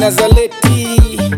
Nazaleti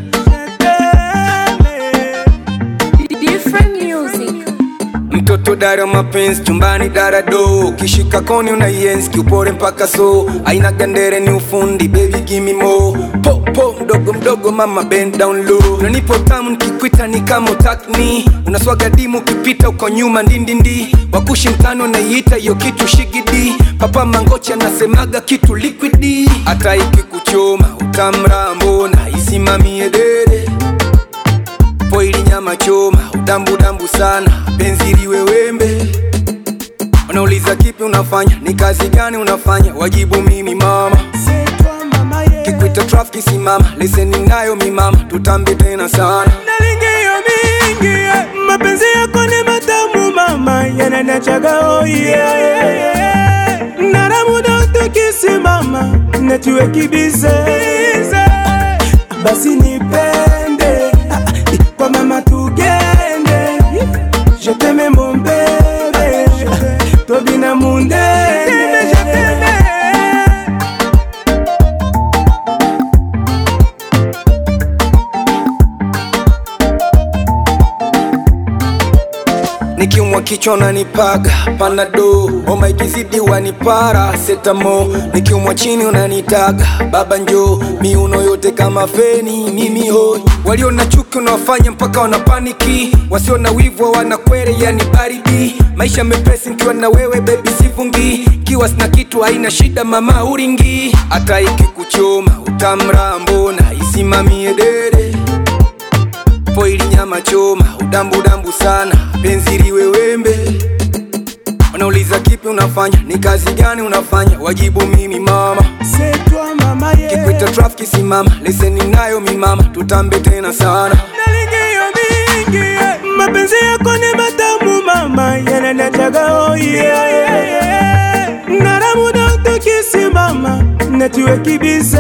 Different music. mtoto dara mapenzi chumbani dara do kishika koni unaienzi kiupore mpaka so aina gandere ni ufundi baby gimme more po po mdogo mdogo mama bend down low unanipo tamu nikikwita ni kama utakni unaswaga dimu ukipita uko nyuma ndindindi wakushi mtano naiita hiyo kitu shigidi papa mangochi anasemaga kitu liquidi hata ikikuchoma utamrambo na isimamie dede poili nyama choma udambudambu sana penzi liwe wembe wanauliza kipi unafanya ni kazi gani unafanya wajibu mimi mama kikwita trafiki simama leseni nayo mimama tutambe tena sana nalingiyo mingi eh, mapenzi yako ni matamu mama yananachaga oye naramuda utukisimama netiwe kibize basi nipende ah, ah, kwa mama tugende je t'aime mon bebe tobina mundene nikiumwa kichwa unanipaga panado homa ikizidi wanipara setamo nikiumwa chini unanitaga baba njo miuno yote kama feni mimi hoi walio na chuki unawafanya mpaka wanapaniki wasio na wivu wanakwere yani baridi maisha mepesi nikiwa na wewe bebi sivungi kiwa sina kitu haina shida mama uringi hata ikikuchoma utamrambo na isimamie dede poili nyama choma udambudambu sana penzi liwe wembe wanauliza kipi unafanya ni kazi gani unafanya wajibu mimi mama c'est toi mama yeah. kikwita trafiki simama leseni nayo mimama tutambe tena sana nalingiyo mingi eh, mapenzi yako ni matamu mama yananachaga oye naramuda utukisimama netiwe kibize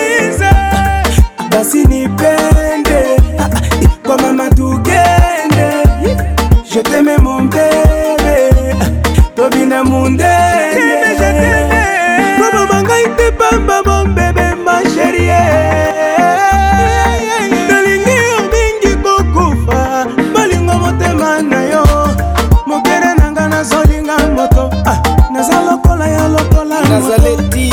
basi nipende ah, ah, kwa mama tugende je t'aime mon bebe tobina mundene kobomangai te pamba mon bebe ma sherie nalingi yo mingi kokufa balingo motema na yo mokere nanga nazolinga moto ah, naza lokola ya lokola moto. nazaleti